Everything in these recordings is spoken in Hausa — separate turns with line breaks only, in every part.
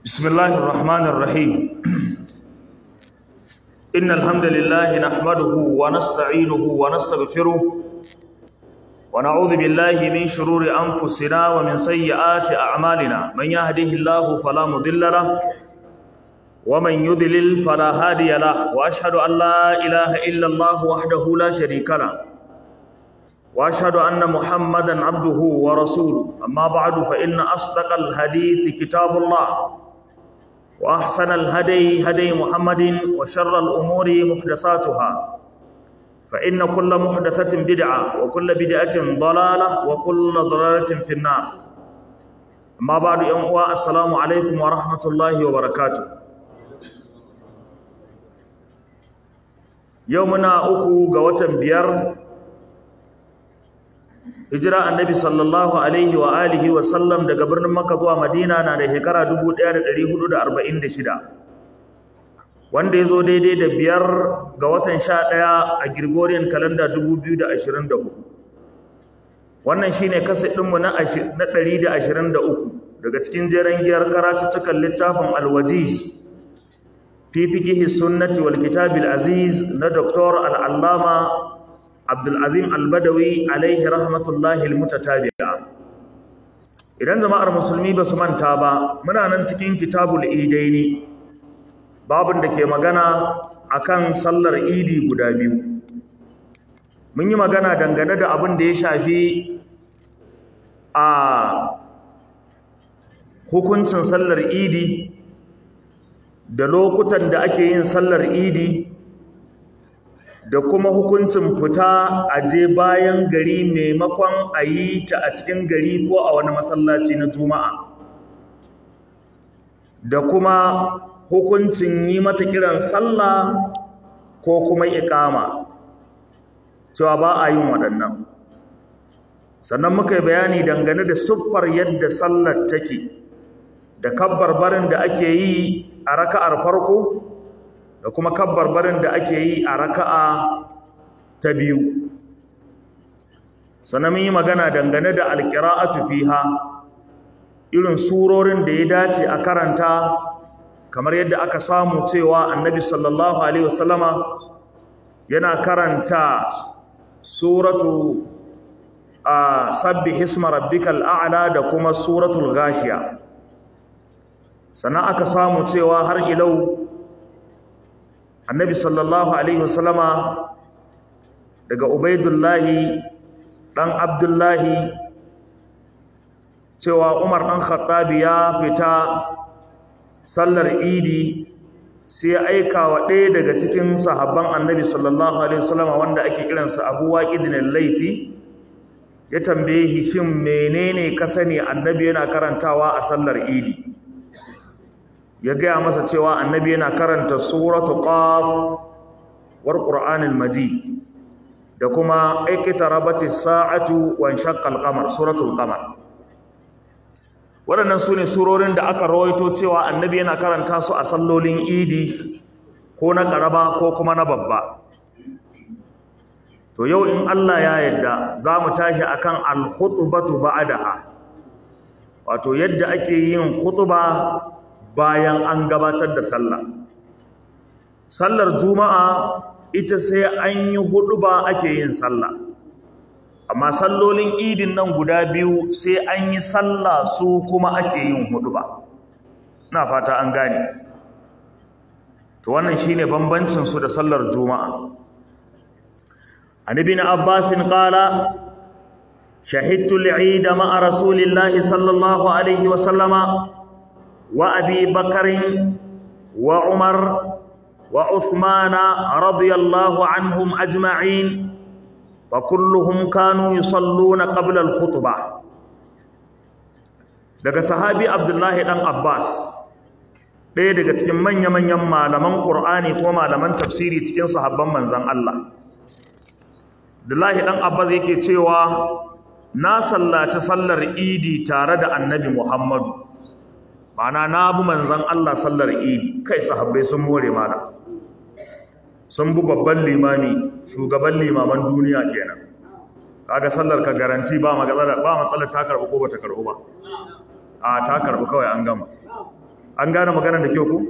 بسم الله الرحمن الرحيم إن الحمد لله نحمده ونستعينه ونستغفره ونعوذ بالله من شرور أنفسنا ومن سيئات أعمالنا من يهده الله فلا مضل له ومن يضلل فلا هادي له وأشهد أن لا إله إلا الله وحده لا شريك له واشهد ان محمدا عبده ورسوله اما بعد فان اصدق الحديث كتاب الله واحسن الهدي هدي محمد وشر الامور محدثاتها فان كل محدثه بدعه وكل بدعه ضلاله وكل ضلاله في النار اما بعد يوم السلام عليكم ورحمه الله وبركاته يومنا uku ga watan biyar hijira annabi sallallahu alaihi wa alihi wa sallam daga birnin makka zuwa madina na da shekara 1446 wanda ya zo daidai da biyar ga watan sha ɗaya a gregorian calendar 2024 wannan shine kasa ɗinmu na 123 daga cikin jeren giyar karatuttukan littafin alwajiz fi fikihi sunnati wal kitabil aziz na doktor al'allama Abdulazim Albadawi alaihi rahmatullahi almutatabi'a Idan jama'ar musulmi ba su manta ba muna nan cikin kitabul idaini babun da ke magana akan sallar idi guda biyu mun yi magana dangane da abin da ya shafi a hukuncin sallar idi da lokutan da ake yin sallar idi da kuma hukuncin fita a je bayan gari maimakon a yi ta a cikin gari ko a wani masallaci na juma'a da kuma hukuncin yi mata kiran sallah ko kuma ikama cewa ba a yin waɗannan sannan muka yi bayani dangane da siffar yadda sallar take da kabbar barin da ake yi a raka'ar farko da kuma kabbarbarin da ake yi a raka'a ta biyu sannan mun yi magana dangane da alqira'atu fiha irin surorin da ya dace a karanta kamar yadda aka samu cewa annabi sallallahu alaihi wasallama yana karanta suratu a sabbi hisma rabbikal a'la da kuma suratul ghashiya sannan aka samu cewa har ilau annabi sallallahu alaihi wasallama daga ubaidullahi dan abdullahi cewa umar dan khattabi ya fita sallar idi sai aika wa ɗaya daga cikin sahabban annabi sallallahu alaihi wasallama wanda ake kiransa abu waqidin laifi ya tambaye shi shin menene ka sani annabi yana karantawa a sallar idi ya gaya masa cewa annabi yana karanta suratu qaf war qur'anil majid da kuma iqtarabati sa'atu wa shaqqa al-qamar suratul qamar waɗannan sune surorin da aka rawaito cewa annabi yana karanta su a sallolin idi ko na karaba ko kuma na babba to yau in Allah ya yarda za mu tashi akan al-khutbatu ba'daha wato yadda ake yin khutba bayan an gabatar da sallah sallar juma'a ita sai an yi hudu ba ake yin sallah amma sallolin idin nan guda biyu sai an yi sallah su kuma ake yin hudu ba na fata an gane to wannan shine bambancin su da sallar juma'a an ibn abbas qala shahidtu al-eid ma'a rasulillahi sallallahu alaihi wa sallama وأبي بكر وعمر وعثمان رضي الله عنهم أجمعين وكلهم كانوا يصلون قبل الخطبة daga sahabi Abdullahi dan Abbas ɗaya daga cikin manya-manyan malaman Qur'ani ko malaman tafsiri cikin sahabban manzon Allah Abdullahi dan Abbas yake cewa na sallaci sallar Idi tare da Annabi Muhammadu Ma'ana na bi manzan Allah sallar idi kai sahabbai sun more mana sun bi babban limami shugaban limaman duniya kenan kaga sallar ka garanti ba matsala ba matsala ta karbu ko bata karbu ba a ta karbu kawai an gama an gane magana da kyau ku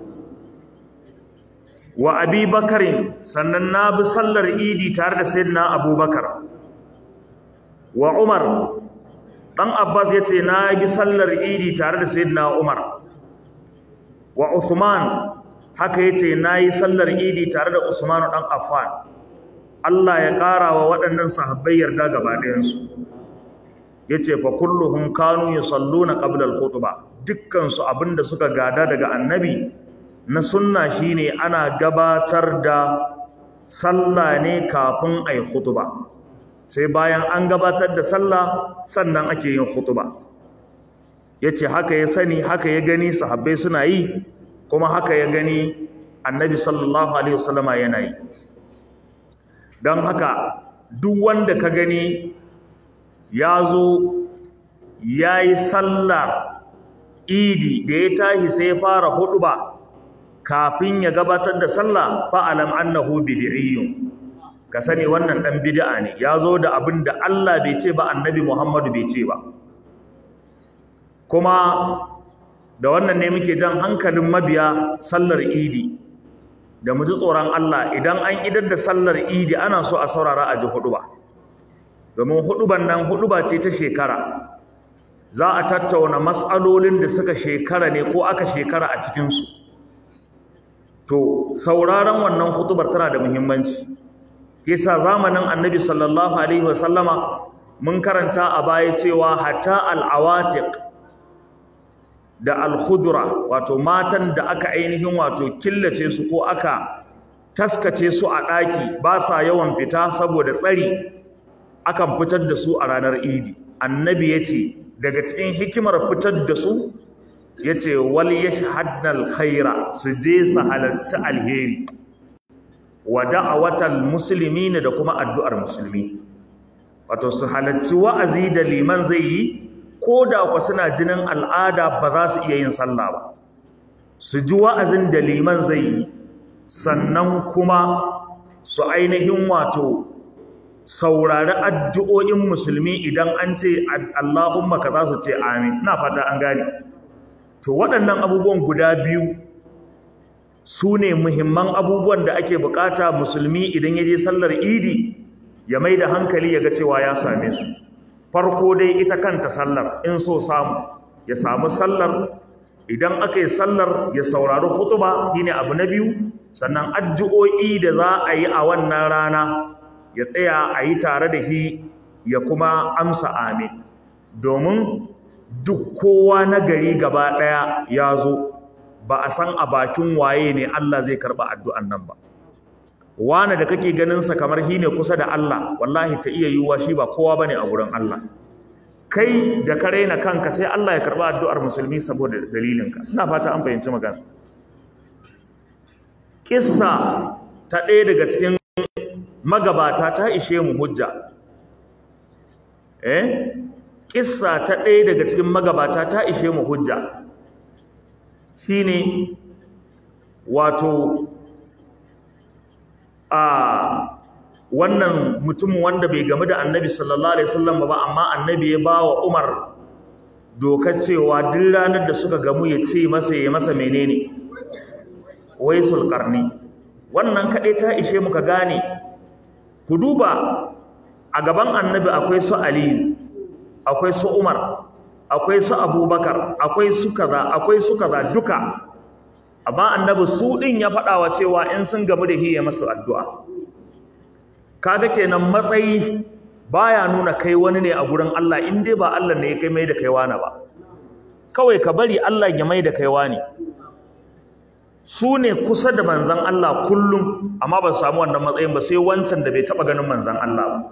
wa abi bakarin sannan na bi sallar idi tare da sayyidina abubakar wa umar dan abbas ya ce na bi sallar idi tare da sayyidina umar wa uthman haka yace nayi sallar idi tare da usman dan affan Allah ya ƙara wa waɗannan sahabbai yarda gaba ɗayansu yace fa kulluhum kanu yusalluna qabla al-khutbah dukkan su abinda suka gada daga annabi na sunna shine ana gabatar da sallah ne kafin ai khutba sai bayan an gabatar da sallah sannan ake yin khutba yace haka ya sani haka ya gani sahabbai suna yi kuma haka ya gani annabi sallallahu alaihi wasallama yana yi don haka duk wanda ka gani ya zo ya yi sallar idi da ya tashi sai ya fara huduba kafin ya gabatar da sallah fa'alam annahu bid'iyyun ka sani wannan dan bid'a ne ya zo da abin da Allah bai ce ba annabi Muhammadu bai ce ba kuma da wannan ne muke jan hankalin mabiya sallar idi da mu ji tsoron Allah idan an idar da sallar idi ana so a saurara a ji huduba domin huduban nan huduba ce ta shekara za a tattauna matsalolin da suka shekara ne ko aka shekara a cikinsu to sauraron wannan hudubar tana da muhimmanci yasa zamanin annabi sallallahu alaihi wasallama mun karanta a baya cewa hatta al'awatiq da al-khudra wato matan da aka ainihin wato killace su ko aka taskace su a ɗaki ba sa yawan fita saboda tsari akan fitar da su a ranar idi annabi yace daga cikin hikimar fitar da su yace wal yashhadna al-khaira su je su halarci alheri wa da'awatal muslimin da kuma addu'ar musulmi wato su halarci wa'azi da liman zai yi ko da ku suna jinin al'ada ba za su iya yin sallah ba su ji wa'azin da liman zai yi sannan kuma su ainihin wato saurari addu'o'in musulmi idan an ce Allahumma ka za su ce amin na fata an gane to waɗannan abubuwan guda biyu su ne muhimman abubuwan da ake bukata musulmi idan ya je sallar idi ya mai da hankali ya ga cewa ya same su farko dai ita kanta sallar in so samu ya samu sallar idan aka yi sallar ya saurari hutuba shine abu na biyu sannan addu'o'i da za a yi a wannan rana ya tsaya a yi tare da shi ya kuma amsa amin domin duk kowa na gari gaba ɗaya ya zo ba a san a bakin waye ne Allah zai karɓa addu'an nan ba wane da kake ganinsa kamar shi ne kusa da Allah wallahi ta iya yiwuwa shi ba kowa bane a wurin Allah kai da ka raina kanka sai Allah ya karba addu'ar musulmi saboda dalilinka ina fata an fahimci magana kissa ta ɗaya daga cikin magabata ta ishe mu hujja eh kissa ta ɗaya daga cikin magabata ta ishe mu hujja shine wato a wannan mutum wanda bai gamu da annabi sallallahu alaihi wasallam ba amma annabi ya ba wa Umar dokar cewa duk ranar da suka gamu ya ce masa ya masa menene waisul qarni wannan kadai ta ishe muka gane ku duba a gaban annabi akwai su Ali akwai su Umar akwai su Abubakar akwai su kaza akwai su kaza duka amma annabi su din ya faɗa wa cewa in sun gamu da shi ya masa addu'a kaga kenan matsayi baya nuna kai wani ne a gurin Allah in dai ba Allah ne ya kai mai da kai wani ba kawai ka bari Allah ya mai da kai wani su ne kusa da manzan Allah kullum amma ba su samu wannan matsayin ba sai wancan da bai taba ganin manzan Allah ba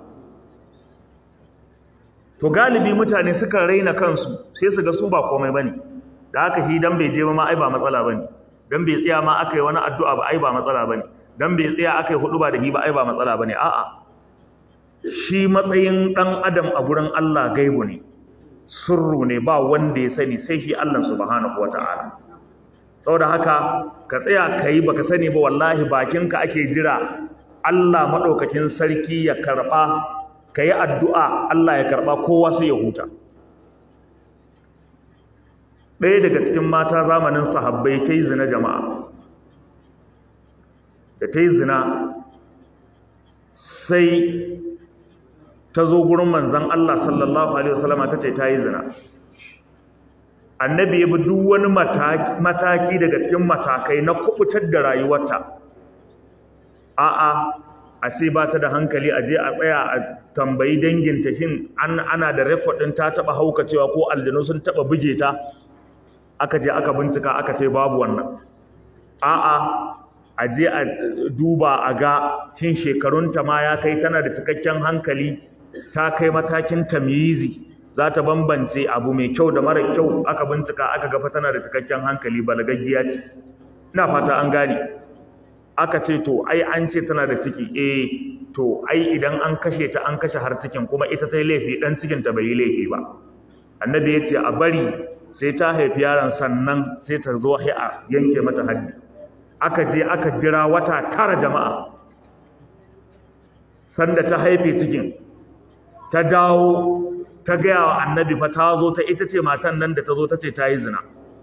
to galibi mutane suka raina kansu sai su ga su ba komai bane da haka shi dan bai je ba ma ai ba matsala bane dan bai tsaya ma aka yi wani addu'a ba ai ba matsala bane dan bai tsaya aka yi hudu ba da hi ba ai ba matsala bane a'a shi matsayin dan adam a gurin Allah gaibu ne sirru ne ba wanda ya sani sai shi Allah subhanahu wataala saboda haka ka tsaya kai baka sani ba wallahi bakinka ake jira Allah madaukakin sarki ya karba kai addu'a Allah ya karba kowa sai ya huta ɗaya daga cikin mata zamanin sahabbai ta yi zina jama'a da ta yi zina sai ta zo gurin manzan Allah sallallahu Alaihi wasallama ta ce ta yi zina annabi ya bi duk wani mataki daga cikin matakai na kubutar da rayuwarta a'a a ce ba ta da hankali a je a tsaya a tambayi danginta shin ana da rekodin ta taba haukacewa ko aljanu sun taba buge ta aka je aka bincika aka ce babu wannan a'a a je a duba a ga shin shekarunta ma ya kai tana da cikakken hankali ta kai matakin tamyizi za ta bambance abu mai kyau da mara kyau aka bincika aka gafa tana da cikakken hankali balagaggiya ce ina fata an gane aka ce to ai an ce tana da ciki eh to ai idan an kashe ta an kashe har cikin kuma ita ta yi laifi dan cikin ta bai yi laifi ba annabi ya ce a bari sai ta haifi yaron sannan sai ta zo a yanke mata haddi aka je aka jira wata tara jama'a sanda ta haife cikin ta dawo ta gaya wa annabi fa ta zo ta ita ce matan nan da ta zo ta ce ta yi zina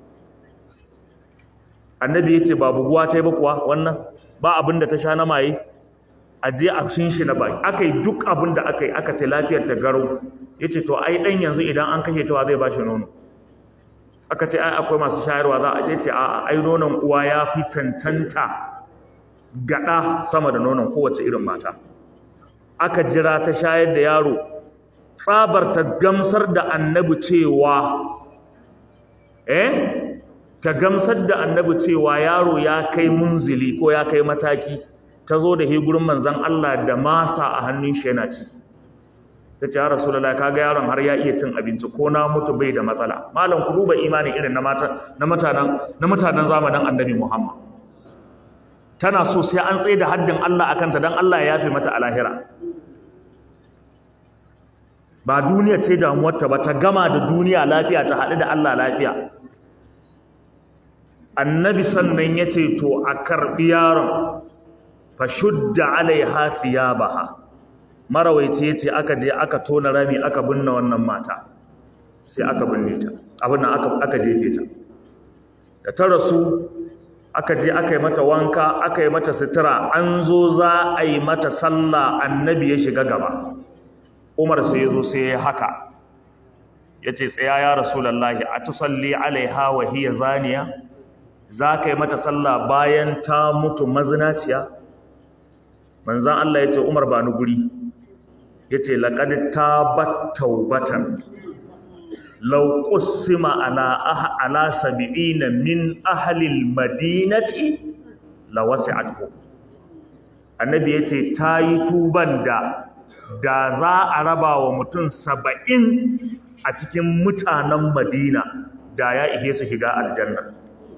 annabi ya ce ba buguwa ta yi ba kuwa wannan ba abin da ta sha na maye a je a shinshi na baki aka yi duk abin da aka yi aka ce lafiyar ta garo ya ce to ai ɗan yanzu idan an kashe tawa zai ba shi nono aka ce ai akwai masu shayarwa za a ce ce a ai nonon uwa ya fi cancanta gaɗa sama da nonon kowace irin mata aka jira ta shayar da yaro tsabar ta gamsar da annabi cewa eh ta gamsar da annabi cewa yaro ya kai munzili ko ya kai mataki ta zo da he gurin manzon Allah da masa a hannun shi yana ci ta ce ya rasulullah kaga yaron har ya iya cin abinci ko na mutu bai da matsala malam ku duba imani irin na mata na mutanen na mutanen zamanin annabi Muhammad tana so sai an tsaye da haddin Allah akan ta dan Allah ya yafe mata a lahira ba duniya ce damuwarta ba ta gama da duniya lafiya ta haɗu da Allah lafiya annabi sannan ya ce to a karɓi yaron fa shudda alaiha thiyabaha marawaici ya ce aka je aka tona rami aka binne wannan mata sai aka binne ta abin nan aka, aka jefe ta da ta rasu aka je aka yi mata wanka aka yi mata sutura an zo za a yi mata sallah annabi ya shiga gaba umar sai ya zo sai ya haka ya ce tsaya ya rasulallahi a tusalli alaiha wa hiya zaniya za ka yi mata sallah bayan ta mutu mazinaciya manzan Allah ya ce umar ba ni guri ya ce laƙad ta bat taubatan lau ƙusima ala ala sabi'ina min ahalil madinati la wasi'athu annabi ya ce ta yi tuban da da za a raba wa mutum saba'in a cikin mutanen madina da ya ihe su shiga aljanna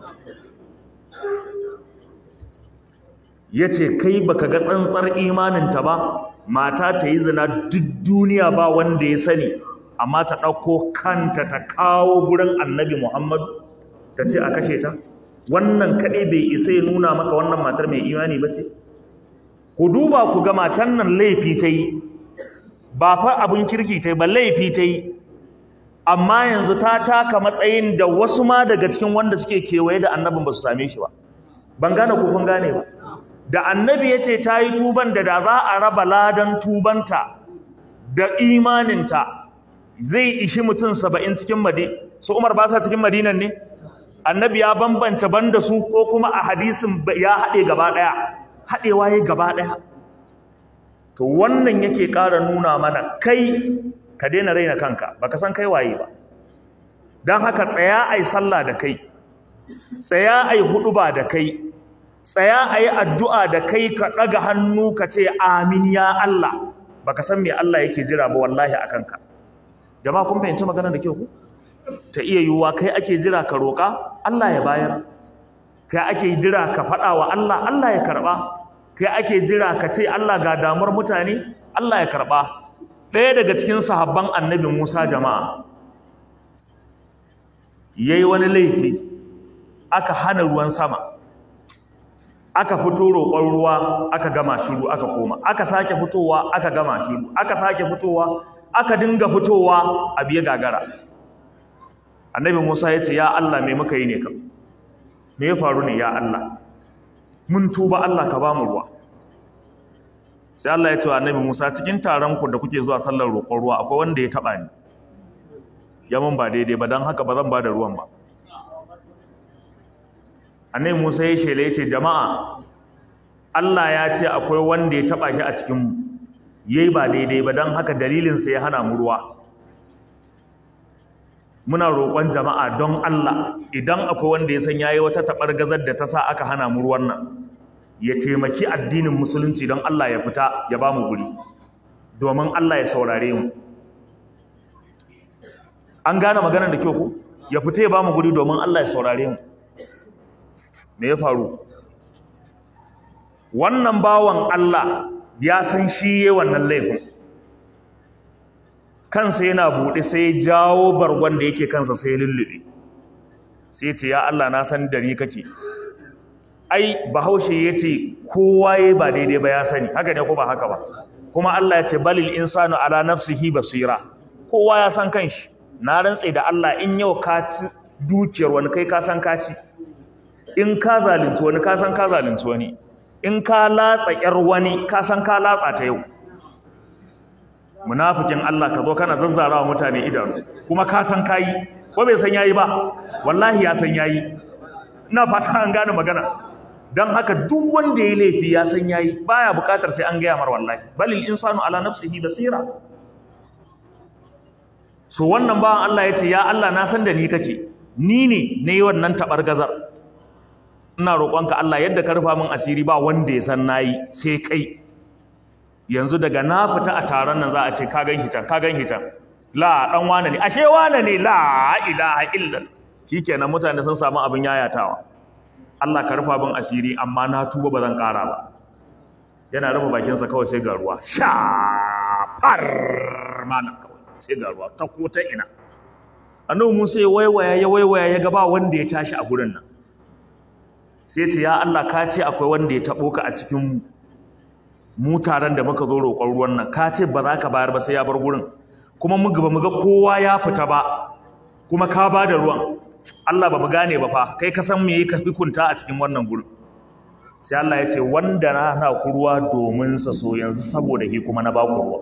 ya ce kai baka ga tsantsar imaninta ba mata ta yi zina duk duniya ba wanda ya sani amma ta ɗauko kanta ta kawo gurin annabi muhammadu ta ce a kashe ta wannan kaɗai bai isa ya nuna maka wannan matar mai imani ba ce ku duba ku ga matan nan laifi ta yi ba fa abin kirki ta yi ba laifi ta yi amma yanzu ta taka matsayin da wasu ma daga cikin wanda suke kewaye da annabin ba su same shi ba ban gane ko kun gane ba da annabi ya ce ta yi tuban da da za a raba ladan tubanta da imaninta zai ishi mutum saba'in cikin madi su umar ba sa cikin madinan ne annabi ya bambanta banda su ko kuma a hadisin ya haɗe gaba ɗaya haɗewa ya gaba ɗaya to wannan yake ƙara nuna mana kai ka daina raina kanka baka san kai waye ba don haka tsaya ai sallah da kai tsaya ai huɗuba da kai tsaya ai addu'a da kai ka ɗaga hannu ka ce amin ya Allah baka san me Allah yake jira ba wallahi a kanka jama'a kun fahimci maganar da ke ku ta iya yiwuwa kai ake jira ka roƙa Allah ya bayar kai ake jira ka faɗa wa Allah Allah ya karɓa kai ake jira ka ce Allah ga damar mutane Allah ya karɓa ɗaya daga cikin sahabban annabi Musa jama'a yayi wani laifi aka hana ruwan sama aka fito roƙon ruwa aka gama shiru aka koma aka sake fitowa aka gama shiru aka sake fitowa aka dinga fitowa a biye gagara annabi Musa ya ce ya Allah me muka yi ne kam me ya faru ne ya Allah mun tuba Allah ka ba mu ruwa sai Allah ya ce wa annabi Musa cikin taron ku da kuke zuwa sallar roƙon ruwa akwai wanda ya taba ni ya mun ba daidai ba dan haka ba zan ba da ruwan ba annabi Musa ya shele ya ce jama'a Allah ya ce akwai wanda ya taba shi a cikin mu yayi ba daidai ba dan haka dalilin sa ya hana mu ruwa muna roƙon jama'a don Allah idan akwai wanda ya san yayi wata tabargazar da ta sa aka hana mu ruwan nan ya taimaki addinin musulunci don Allah ya fita ya ba mu guri domin Allah ya saurare mu an gane maganar da kyau ku ya fita ya ba mu guri domin Allah ya saurare mu me ya faru wannan bawan Allah ya san shi yayin wannan laifin kansa yana buɗe sai ya jawo bargon da yake kansa sai ya lullube sai ce ya Allah na san da ni kake ai bahaushe ya ce kowa ya ba daidai ba ya sani haka ne ko ba haka ba kuma Allah ya ce balil insanu ala nafsihi basira kowa ya san kanshi na rantse da Allah in yau ka ci dukiyar wani kai ka san ka ci in ka zalunci wani ka san ka zalunci wani in ka latsa yar wani ka san ka latsa ta yau munafikin Allah ka zo kana zazzarawa mutane idanu kuma ka san kayi ko bai san yayi ba wallahi ya san yayi ina fata an gane magana dan haka duk wanda ya laifi ya san yayi baya bukatar sai an gaya mar wallahi balil insanu ala nafsihi basira so wannan bawan Allah yace ya Allah na san da ni kake ni ne nayi wannan tabargazar ina roƙonka Allah yadda ka rufa min asiri ba wanda ya san nayi sai kai yanzu daga na fita a taron nan za a ce ka gan hitan ka gan hitan la dan wane ne ashe wane ne la ilaha illa shikenan mutane sun samu abin yayatawa Allah ka rufa bin asiri amma na tuba ba zan ƙara ba yana rufe bakin sa kawai sai ga ruwa sha far malam kawai sai ga ruwa ta ko ta ina annabi Musa ya waiwaya ya waiwaya ya ga ba wanda ya tashi a gurin nan sai ce ya Allah ka ce akwai wanda ya tabo ka a cikin mu mu taron da muka zo roƙon ruwan nan ka ce ba za ka bayar ba sai ya bar gurin kuma mu ba mu ga kowa ya fita ba kuma ka ba da ruwan Allah ba mu gane ba fa kai ka san me yake hukunta a cikin wannan gurin sai Allah ya ce wanda na hana ku ruwa domin sa so yanzu saboda shi kuma na ba ku ruwa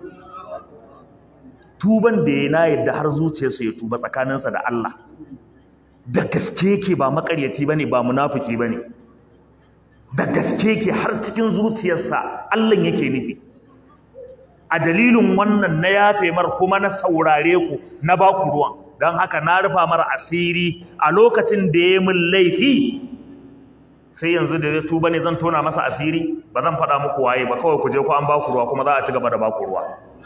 tuban da ya na yadda har zuciyarsa ya tuba tsakaninsa da Allah da gaske yake ba makaryaci bane ba munafiki bane da gaske ke har cikin zuciyarsa Allah yake nufi a dalilin wannan na yafe mar kuma na saurare ku na ba ku ruwan don haka na rufa mara asiri a lokacin da ya min laifi sai yanzu da ya tuba ne zan tona masa asiri ba zan faɗa muku waye ba kawai ku je ku an ba ku ruwa kuma za a ci gaba da ba ku ruwa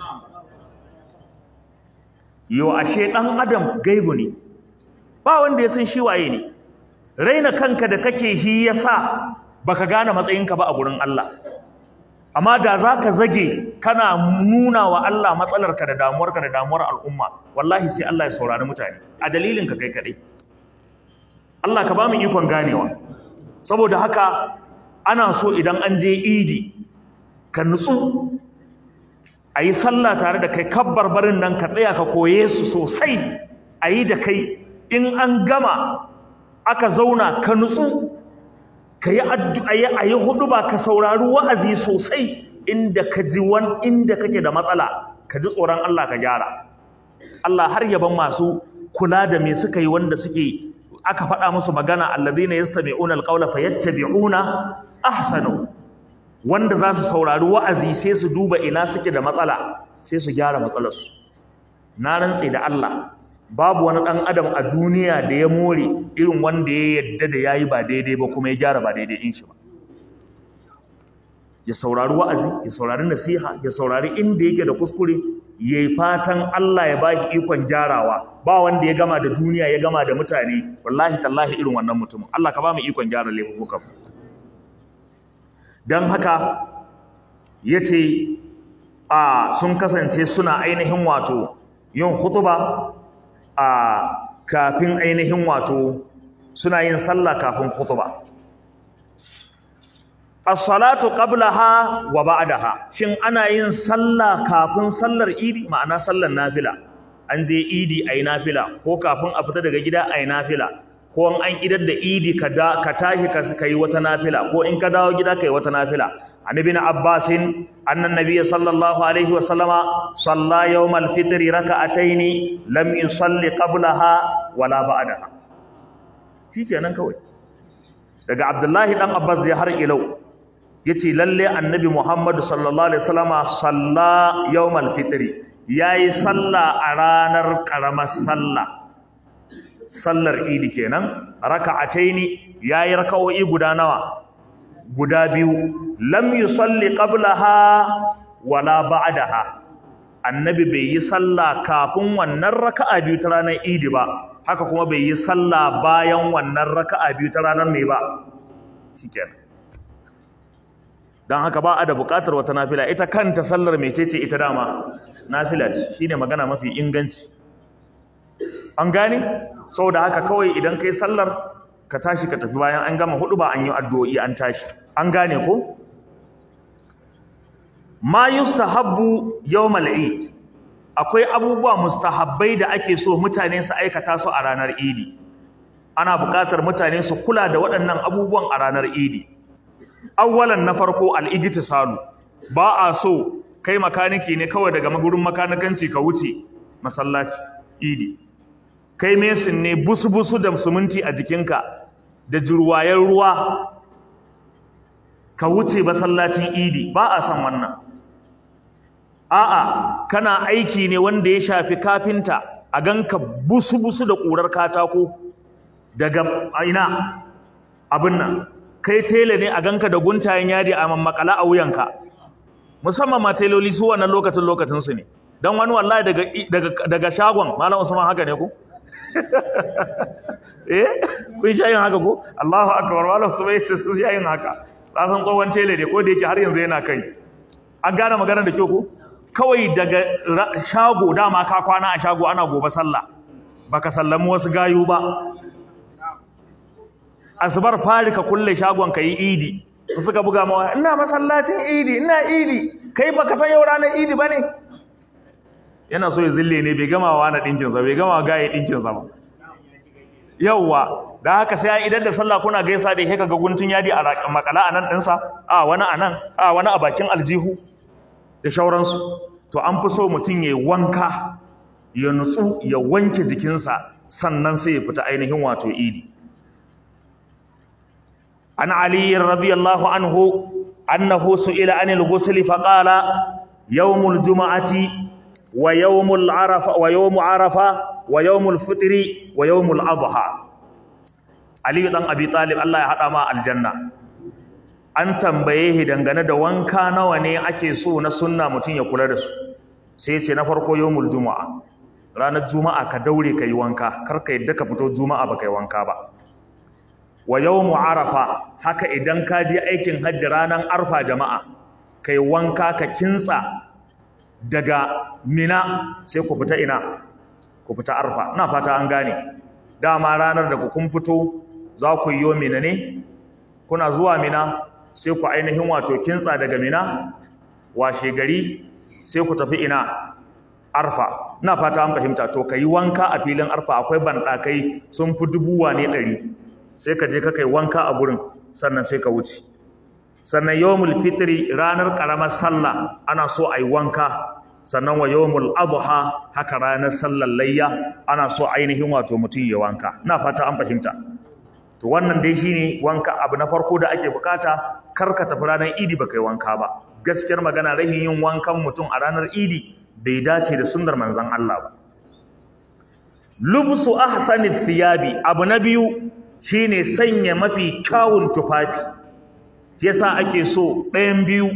yo ashe ɗan adam gaibu ne ba wanda ya san shi waye ne raina kanka da kake shi yasa baka gane matsayinka ba a gurin Allah amma da zaka zage kana nuna wa Allah matsalarka da damuwarka da damuwar al'umma wallahi sai Allah ya saurari mutane a dalilin ka kai kadai Allah ka ba mu ikon ganewa saboda haka ana so idan an je idi ka nutsu a yi sallah tare da kai kabbar barin nan ka tsaya ka koye su sosai a yi da kai in an gama aka zauna ka nutsu ka yi addu'a a yi hudu ba ka saurari wa'azi sosai inda ka ji wan inda kake da matsala ka ji tsoron Allah ka gyara Allah har yaban masu kula da me suka yi wanda suke aka faɗa musu magana alladhina yastami'una alqawla fayattabi'una ahsanu wanda za su saurari wa'azi sai su duba ina suke da matsala sai su gyara matsalarsu na rantse da Allah babu wani ɗan adam a duniya da ya more irin wanda ya yadda da yayi ba daidai ba kuma ya gyara ba daidai in shi ba ya saurari wa'azi ya saurari nasiha ya saurari inda yake da kuskure ya yi fatan Allah ya baki ikon gyarawa ba wanda ya gama da duniya ya gama da mutane wallahi tallahi irin wannan mutumin Allah ka ba mu ikon gyara laifukan don haka ya ce a sun kasance suna ainihin wato yin hutuba a kafin ainihin wato suna yin sallah kafin hutuba as-salatu qablaha wa ba'daha shin ana yin sallah kafin sallar idi ma'ana sallar nafila an je idi ayi nafila ko kafin a fita daga gida ayi nafila ko an idar da idi ka da ka tashi ka kai wata nafila ko in ka dawo gida kai wata nafila an ibn abbas anna nabiyyi sallallahu alaihi wa sallama salla yawm al-fitr rak'atayn lam yusalli qablaha wala ba'daha shikenan kawai daga abdullahi dan abbas da har ilau yace lalle annabi muhammad sallallahu alaihi wasallama salla yawm al-fitr yayi salla a ranar karamar sallah sallar idi kenan raka'ataini yayi raka'o'i guda nawa guda biyu lam yusalli qablaha wala ba'daha annabi bai yi sallah kafin wannan raka'a biyu ta ranar idi ba haka kuma bai yi sallah bayan wannan raka'a biyu ta ranar mai ba shikenan dan haka ba a da buƙatar wata nafila ita kanta sallar mecece ita dama nafila ce shine magana mafi inganci an gane saboda haka kawai idan kai sallar ka tashi ka tafi bayan an gama hudu ba an yi addu'o'i an tashi an gane ko ma yustahabbu yawmal eid akwai abubuwa mustahabbai da ake so mutane su aikata su a ranar idi ana buƙatar mutane su kula da waɗannan abubuwan a ranar idi awwalan na farko al-ijtisalu ba a so kai makaniki ne kawai daga magurin makanikanci ka wuce masallaci idi kai mesin ne busu-busu da suminti a jikinka da jirwayen ruwa ka wuce masallacin idi ba a san wannan a'a kana aiki ne wanda ya shafi kafinta a ganka busu-busu da ƙurar katako daga ina abin nan kai tele ne a ganka da guntayen yadi a mammakala a wuyanka musamman ma teloli su wannan lokacin lokacinsu ne don wani wallahi daga, daga, shagon malam usman haka ne ku eh kun sha yin haka ko Allahu akbar malam usman yace su sha yin haka san tsohon tele ne ko da yake har yanzu yana kai an gane magana da kyau ko kawai daga shago dama ka kwana a shago ana gobe sallah baka sallami wasu gayu ba asubar fari ka kulle shagon ka yi idi suka buga mawa ina masallacin idi ina idi kai baka san yau ranar idi bane yana so ya zille ne bai gama wa na dinkin sa bai gama ga ya dinkin sa ba yawwa da haka sai idan da sallah kuna gaisa da kai kaga guntun yadi a makala anan din sa a wani anan a wani a bakin aljihu da shauransu to an fi so mutum ya wanka ya nutsu ya wanke jikinsa sannan sai ya fita ainihin wato idi an ali radiyallahu anhu annahu su'ila anil ghusl fa qala yawmul jumu'ati wa yawmul arafa wa yawmu arafa wa yawmul fitri wa yawmul adha ali dan abi talib Allah ya hada ma aljanna an tambaye shi dangane da wanka nawa ne ake so na sunna mutum ya kula da su sai ce na farko yawmul juma'a ranar juma'a ka daure kai wanka kar ka yadda ka fito juma'a ba kai wanka ba wa yawmu arafa haka idan ka je aikin hajji ranar arfa jama'a kai wanka ka kintsa daga mina sai ku fita ina ku fita arfa ina fata an gane dama ranar da ku kun fito za ku yi mina ne kuna zuwa mina sai ku ainihin wato kintsa daga mina washe gari sai ku tafi ina arfa ina fata an fahimta to ka yi wanka a filin arfa akwai banɗakai sun fi dubuwa ne ɗari sai ka je ka kai wanka a gurin sannan sai ka wuce sannan yawmul fitri ranar ƙaramar sallah ana so a yi wanka sannan wa yawmul adha haka ranar sallar layya ana so ainihin wato mutum ya wanka ina fata an fahimta to wannan dai shine wanka abu na farko da ake bukata kar ka tafi ranar idi baka yi wanka ba gaskiyar magana rahin yin wankan mutum a ranar idi bai dace da sunnar manzon Allah ba lubsu ahsani thiyabi abu na biyu shine sanya mafi kyawun tufafi yasa ake so ɗayan biyu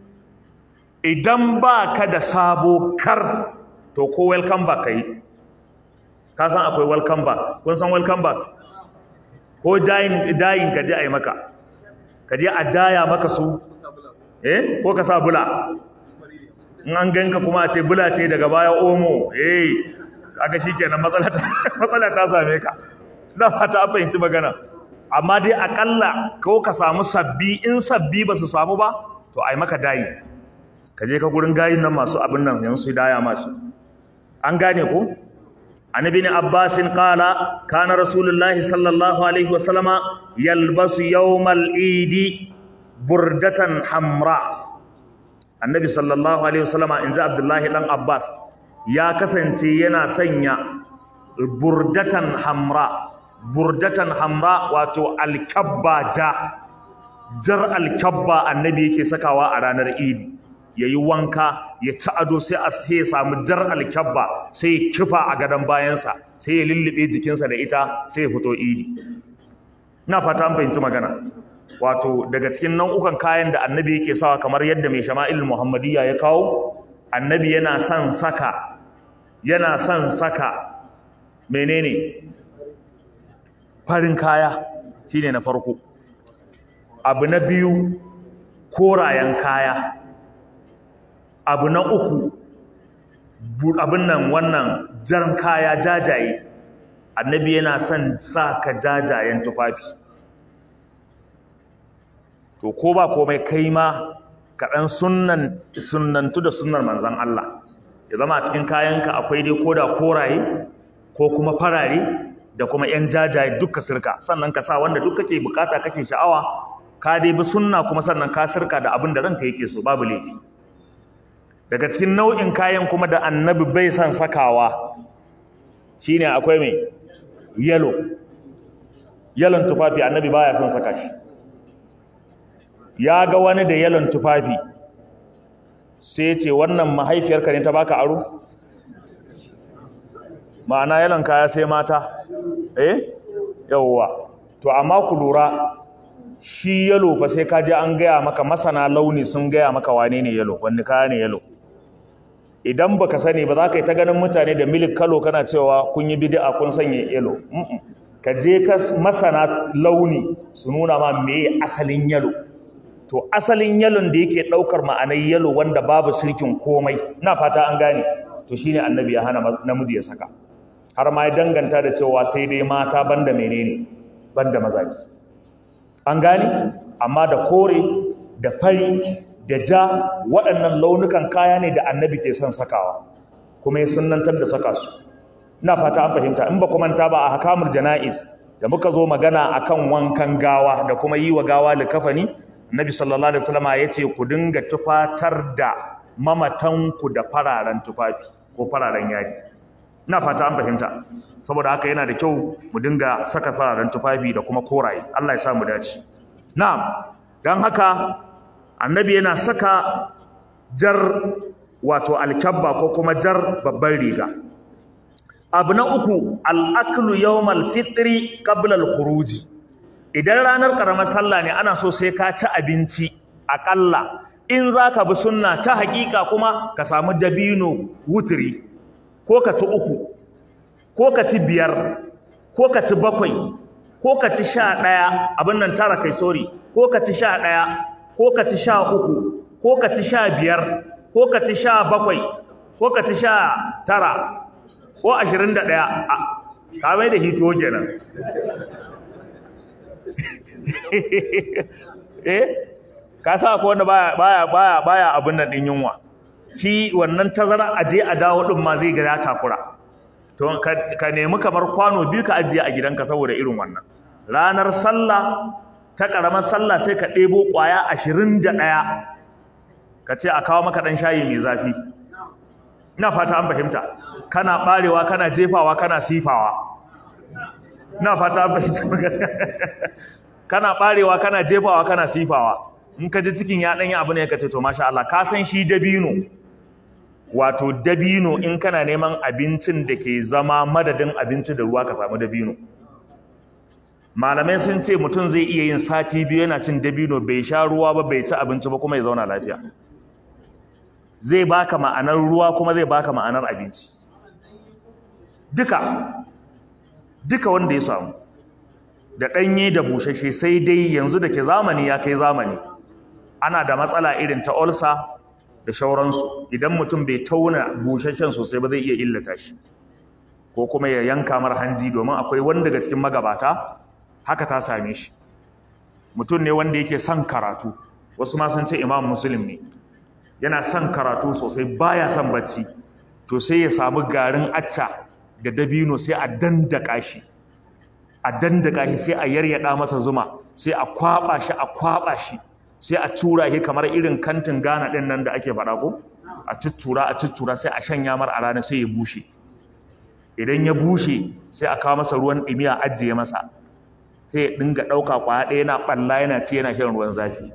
idan ba ka da sabo kar to ko welcome back kai ka san akwai welcome back kun san welcome back ko dayin dayin ka je a yi maka ka je a daya maka su eh ko ka sa bula in an ganka kuma a ce bula ce daga baya omo eh kaga shikenan matsala ta matsala ta same ka na fata an fahimci magana amma dai akalla ko ka samu sabbi in sabbi ba su samu ba to ai maka dayi ka je ka gurin gayin nan masu abin nan yanzu su daya masu an gane ko an ibn abbas qala kana rasulullahi sallallahu alaihi wasallama yalbasu yawmal idi burdatan hamra annabi sallallahu alaihi wasallama inza abdullahi dan abbas ya kasance yana sanya burdatan hamra burdatan hamra wato alkabba ja jar alkabba annabi yake sakawa a ranar idi yayi wanka ya ci ado sai a sai ya samu jar alkabba sai ya kifa a gadon bayansa sai ya lullube jikinsa da ita sai ya fito idi ina fata an fahimci magana wato daga cikin nau'ukan kayan da annabi yake sawa kamar yadda mai shama'il muhammadiyya ya kawo annabi yana son saka yana son saka menene farin kaya shine na farko abu na biyu korayen kaya abu na uku abin nan wannan jan kaya jajaye annabi yana son sa ka jajayen tufafi to ko ba komai kai ma ka ɗan sunnan sunnantu da sunnar manzon Allah ya zama a cikin kayanka akwai dai koda koraye ko kuma farare da kuma ‘yan jajaye duka sirka sannan ka sa wanda duk kake bukata kake sha'awa ka dai bi sunna kuma sannan ka sirka da abin da ranka yake so babu laifi daga cikin nau'in kayan kuma da annabi bai son sakawa shine akwai mai yalo yalon tufafi annabi baya son saka shi ya ga wani da yalon tufafi sai ce wannan mahaifiyarka ne ta baka aro ma'ana yalon kaya sai mata eh yawwa to amma ku lura shi yalo fa sai ka je an gaya maka masana launi sun gaya maka wane ne yalo wani kaya ne yalo idan baka sani ba za ka yi ta ganin mutane da milik kalo kana cewa kun yi bid'a kun sanya yalo ka je ka masana launi su nuna ma me asalin yalo to asalin yalon da yake daukar ma'anar yalo wanda babu sirkin komai ina fata an gane to shine annabi ya hana namiji ya saka har ma ya danganta da cewa sai dai mata banda menene banda mazaji an gane amma da kore da fari da ja waɗannan launukan kaya ne da annabi ke son sakawa kuma ya sunnantar da saka su ina fata an fahimta in ba ku manta ba a hakamul jana'iz da muka zo magana akan wankan gawa da kuma yi wa gawa likafani Nabi sallallahu alaihi wasallam ya ce ku dinga tufatar da mamatanku da fararen tufafi ko fararen yadi ina fata an fahimta saboda haka yana da kyau mu dinga saka fararen tufafi da kuma koraye Allah ya sa mu dace na'am dan haka annabi yana saka jar wato alkabba ko kuma jar babban riga abu na uku al-aklu yawmal fitri qabla al-khuruji idan ranar ƙaramar sallah ne ana so sai ka ci abinci aƙalla in za ka bi sunna ta haƙiƙa kuma ka samu dabino wuturi ko ka ci uku ko ka ci biyar ko ka ci bakwai ko ka ci sha ɗaya abin nan tara kai sori ko ka ci sha ɗaya ko ka ci sha uku ko ka ci sha biyar ko ka ci sha bakwai ko ka ci sha tara ko ashirin da ɗaya ka mai da hito kenan eh ka sa ko wanda baya baya baya baya abin nan din yunwa shi wannan tazara a je a dawo din ma zai ga ya takura to ka nemi kamar kwano biyu ka ajiye a gidanka saboda irin wannan ranar sallah ta karamar sallah sai ka ɗebo ƙwaya ashirin da ɗaya ka ce a kawo maka ɗan shayi mai zafi ina fata an fahimta kana ɓarewa kana jefawa kana sifawa ina fata an fahimta kana barewa kana jefawa kana sifawa in ka ji cikin ya danyi abu ne ka ce to masha Allah ka san shi dabino wato dabino in kana neman abincin da ke zama madadin abinci da ruwa ka samu dabino malamai sun ce mutum zai iya yin sati biyu yana cin dabino bai sha ruwa ba bai ci abinci ba kuma ya zauna lafiya zai baka ma'anar ruwa kuma zai baka ma'anar abinci duka duka wanda ya samu da ɗanye da bushashe sai dai yanzu da ke zamani ya kai zamani ana da matsala irin ta olsa da shauransu idan mutum bai tauna bushashen sosai ba zai iya illata shi ko kuma ya yanka mar hanji domin akwai wani daga cikin magabata haka ta same shi mutum ne wanda yake son karatu wasu ma sun ce imam muslim ne yana son karatu sosai baya son bacci to sai ya samu garin acca da dabino sai a dandaka shi a dandaka shi sai a yaryada masa zuma sai a kwaba shi a kwaba shi sai a tura shi kamar irin kantin Ghana din nan da ake faɗa ko a tuttura a tuttura sai a shanya mar a rana sai ya bushe idan ya bushe sai a kawo masa ruwan ɗumi a ajiye masa sai ya dinga ɗauka kwaya ɗaya yana ɓalla yana ci yana shan ruwan zafi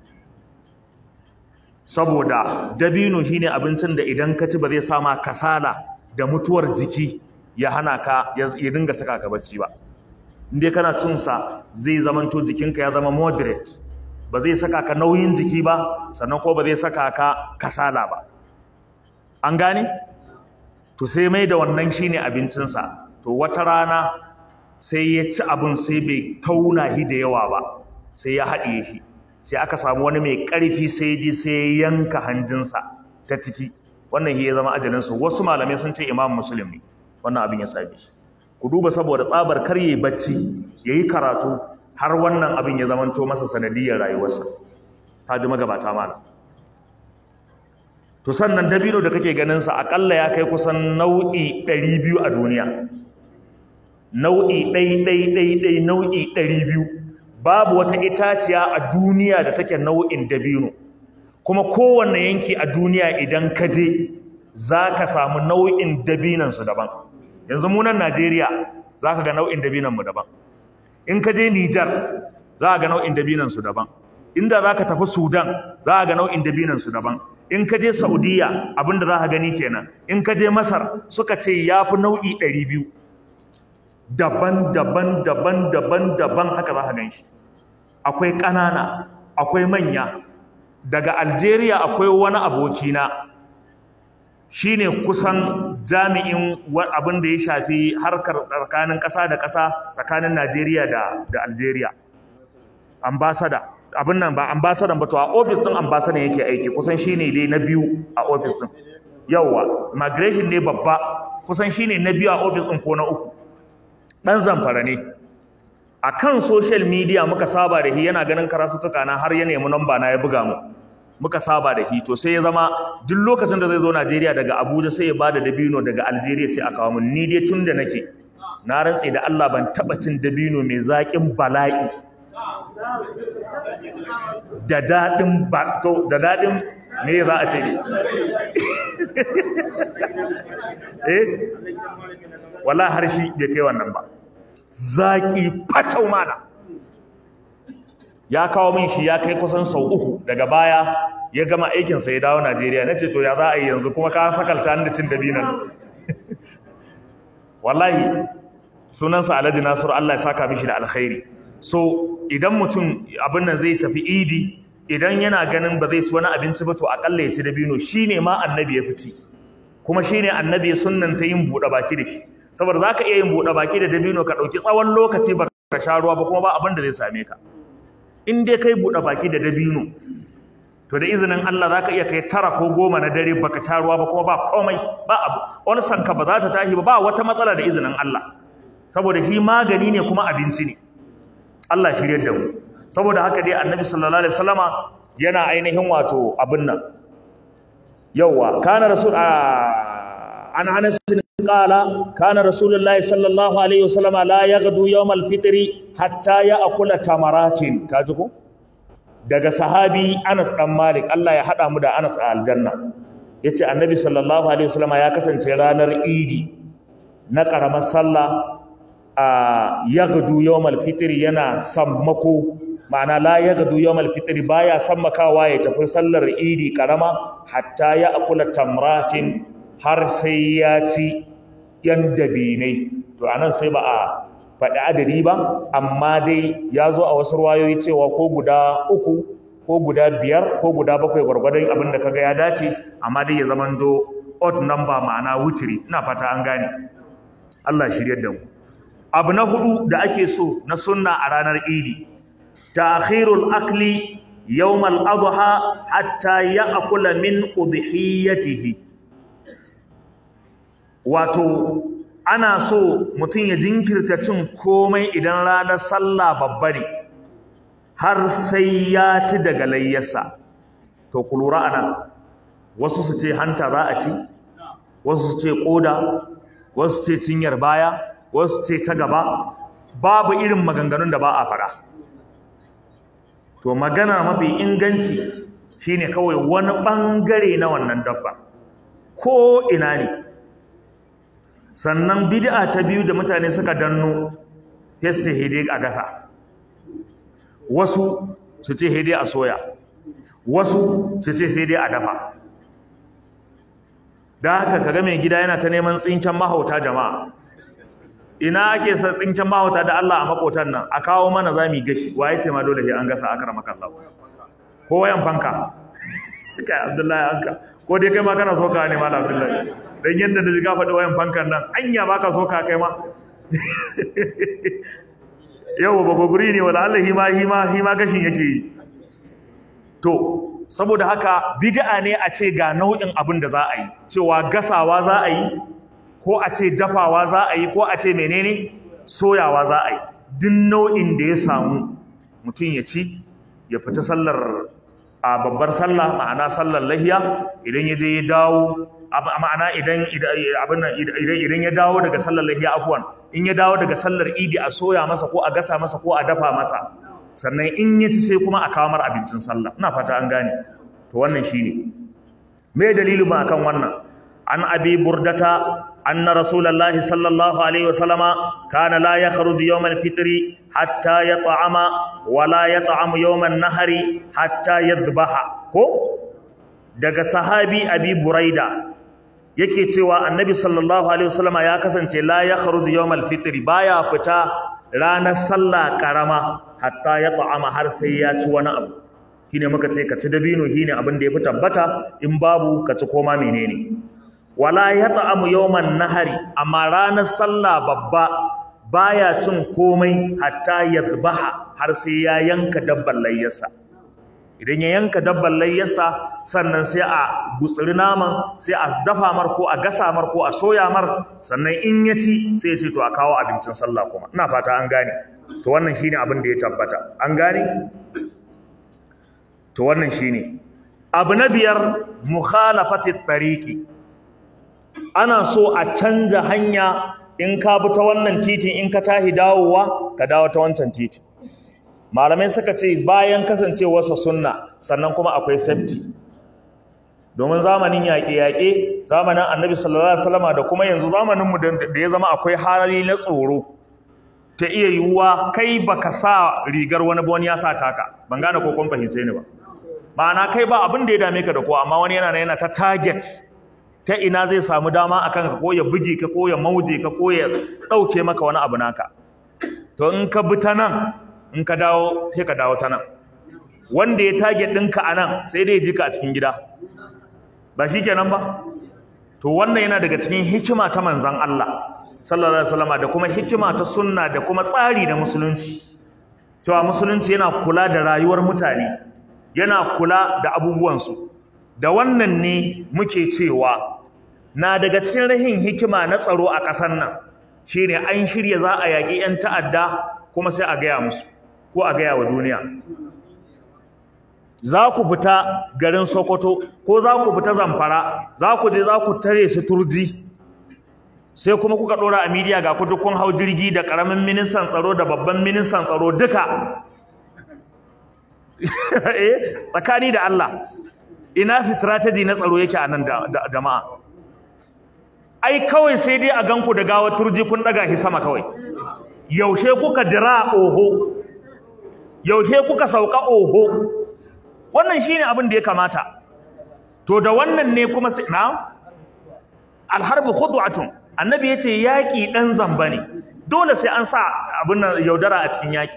saboda dabino shine abincin da idan ka ci ba zai sama kasala da mutuwar jiki ya hana ka ya dinga saka ka bacci ba inda kana cin sa zai zamanto jikinka ya zama moderate ba zai saka ka nauyin jiki ba sannan ko ba zai saka ka kasala ba an gane to sai mai da wannan shine abincinsa to wata rana sai ya ci abin sai bai tauna shi da yawa ba sai ya haɗiye shi sai aka samu wani mai ƙarfi sai ji sai ya yanka hanjinsa ta ciki wannan shi ya zama ajalinsa wasu malamai sun ce imam muslim ne wannan abin ya same shi ku duba saboda tsabar kar yayi bacci yayi karatu har wannan abin ya zamanto masa sanadiyar rayuwarsa ta ji magabata mana to sannan dabino da kake ganin sa akalla ya kai kusan nau'i 200 a duniya nau'i ɗai ɗai ɗai ɗai nau'i 200 babu wata itaciya a duniya da take nau'in dabino kuma kowanne yanki a duniya idan ka je za ka samu nau'in dabinansu daban yanzu munan najeriya za ka ga nau'in dabinanmu daban in ka je nijar za ka ga nau'in dabinansu daban inda za ka tafi sudan za ka ga nau'in dabinansu daban in ka je saudiya abinda za ka gani kenan in ka je masar suka ce ya fi nau'i 200 daban daban daban daban daban haka za ka gan shi akwai ƙanana akwai manya daga algeria akwai wani abokina shine kusan jami'in abin da ya shafi harkar tsakanin ƙasa da ƙasa tsakanin najeriya da, da algeria ambasada abin nan ba ambasadan ba to a ofis ɗin ambasadan yake aiki kusan shine dai na biyu a ofis ɗin yauwa migration ne babba kusan shine na biyu a ofis ɗin ko na uku ɗan zamfara ne a kan social media muka saba da shi yana ganin karatuttuka na har ya nemi namba na ya buga mu muka saba da shi to sai ya zama duk lokacin da zai zo Najeriya daga Abuja sai ya bada dabino daga Algeria sai a kawo mun ni dai tun da nake na rantse da Allah ban taba cin dabino mai zaƙin bala'i da daɗin ba to da daɗin me za a ce ne eh wala har shi bai kai wannan ba zaki fatau mana ya kawo min shi ya kai kusan sau uku daga baya ya gama aikinsa ya dawo Najeriya na ce to ya za a yi yanzu kuma ka sakalta ni da cin dabinan wallahi sunansa Alhaji Nasiru Allah ya saka mishi da alkhairi so idan mutum abin nan zai tafi idi idan yana ganin ba zai ci wani abinci ba to akalla ya ci dabino shine ma annabi ya fici kuma shine annabi ya sunnanta yin buɗe baki da shi saboda zaka iya yin buɗe baki da dabino ka ɗauki tsawon lokaci ba ka sha ruwa ba kuma ba abin da zai same ka in dai kai buɗe baki da dabino to da izinin Allah zaka iya kai tara ko goma na dare baka sha ruwa ba kuma ba komai ba abu wani sanka ba za ta tashi ba ba wata matsala da izinin Allah saboda shi magani ne kuma abinci ne Allah shiryar da mu saboda haka dai annabi sallallahu alaihi wasallama yana ainihin wato abin nan yawa kana rasul an anas qala kana rasulullahi sallallahu alaihi wasallama la yaghdu yawm al-fitr hatta ya'kula tamaratin kaji ko daga sahabi Anas dan Malik Allah ya hada mu da Anas a aljanna yace annabi sallallahu alaihi wasallama ya kasance ranar idi na karamar sallah a yaghdu yawmal fitr yana sammako ma'ana la yaghdu yawmal fitr baya sammakawa ya tafi sallar idi karama hatta ya akula tamratin har sai ya ci yan dabinai to anan sai ba a faɗi adadi ba amma dai ya zo a wasu ruwayoyi cewa ko guda uku ko guda biyar ko guda bakwai gwargwadon abin da kaga ya dace amma dai ya zamanto odd number ma'ana wutiri ina fata an gane Allah shiryar da mu abu na hudu da ake so na sunna a ranar idi ta'khirul akli yawm al-adha hatta ya'kula min udhiyatihi wato ana so mutum ya jinkirta cin komai idan ranar sallah babba ne har sai ya ci daga layyarsa to ku lura anan wasu su ce hanta za a ci wasu su ce koda wasu ce cinyar baya wasu ce ta gaba babu irin maganganun da ba a fara to magana mafi inganci shine kawai wani bangare na wannan dabba ko ina ne sannan bid'a ta biyu da mutane suka danno yace hede a gasa wasu su ce hede a soya wasu su ce sai dai a dafa da haka kaga mai gida yana ta neman tsinken mahauta jama'a ina ake sa tsinken mahauta da Allah a makotan nan a kawo mana zami gashi waye ce ma dole sai an gasa akara maka Allah ko wayan fanka kai Abdullahi anka ko dai kai ma kana soka ne malam Abdullahi dan yanda da jiga faɗi wayan fankan nan anya baka soka kai ma yau ba gobiri ne wala Allah hima hima hima gashin yake yi to saboda haka bid'a ne a ce ga nau'in abin da za a yi cewa gasawa za a yi ko a ce dafawa za a yi ko a ce menene soyawa za a yi duk nau'in da ya samu mutum ya ci ya fita sallar a babbar sallah ma'ana sallar lahiya idan ya je ya dawo ma'ana idan abin idan ya dawo daga sallar lahiya afwan in ya dawo daga sallar idi a soya masa ko a gasa masa ko a dafa masa sannan in ya ci sai kuma a kawo mar abincin sallah ina fata an gane to wannan shine me dalilin ba akan wannan an abi burdata anna rasulullahi sallallahu alaihi wasallama kana la yakhruju yawm al-fitr hatta yat'ama wa la yat'amu yawm an-nahri hatta yadhbaha ko daga sahabi abi buraida yake cewa annabi sallallahu alaihi wasallama ya kasance la yakhruju yawm al-fitr baya fita ranar sallah karama hatta ya ta'ama har sai ya ci wani abu shine muka ce ka ci dabino shine abin da yafi tabbata in babu ka ci koma menene wala ya ta'amu yawman nahari amma ranar sallah babba baya cin komai hatta yadhbaha har sai ya yanka dabban layyarsa idan ya yanka dabban layyarsa sannan sai a gutsiri naman sai a dafa mar ko a gasa mar ko a soya mar sannan in ya ci sai ya ce to a kawo abincin sallah kuma ina fata an gane to wannan shine abin da ya tabbata an gane to wannan shine abu na biyar mukhalafati tariqi ana so a canja hanya in ka bi ta wannan titin in ka tahi dawowa ka dawo ta wancan titin malamai suka ce bayan kasancewarsa sunna sannan kuma akwai safety domin zamanin yaƙe-yaƙe zamanin annabi sallallahu alaihi wasallama da kuma yanzu zamaninmu da ya zama akwai hali na tsoro ta iya yiwuwa kai baka sa rigar wani ba wani ya sa taka ban gane ko kun fahimce ni ba ma'ana kai ba abin da ya dame ka da ko amma wani yana yana ta target ta ina zai samu dama akan ka ko ya buge ka ko ya mauje ka ko ya ɗauke maka wani abu naka to in ka bi ta nan in ka dawo sai ka dawo ta nan wanda ya target ɗinka a nan sai dai ya ji ka a cikin gida ba shi kenan ba to wannan yana daga cikin hikima ta manzan Allah sallallahu alaihi wasallam da kuma hikima ta sunna da kuma tsari da musulunci cewa musulunci yana kula da rayuwar mutane yana kula da abubuwansu da wannan ne muke cewa na daga cikin rahin hikima na tsaro a ƙasar nan shine an shirya za a yaƙi 'yan ta'adda kuma sai a gaya musu ko a gaya wa duniya za ku fita garin Sokoto ko za ku fita Zamfara za ku je za ku tare su turji sai kuma kuka dora a media ga ku dukkan hau jirgi da karamin ministan tsaro da babban ministan tsaro duka eh tsakani da Allah ina strategy na tsaro yake a nan da jama'a ai kawai sai dai a ganku da gawar turji kun daga shi sama kawai yaushe kuka dira oho yaushe kuka sauka oho wannan shine abin da ya kamata to da wannan ne kuma sai na alharbu khudwatun annabi yace yaki dan zamba ne dole sai an sa abin nan yaudara a cikin yaki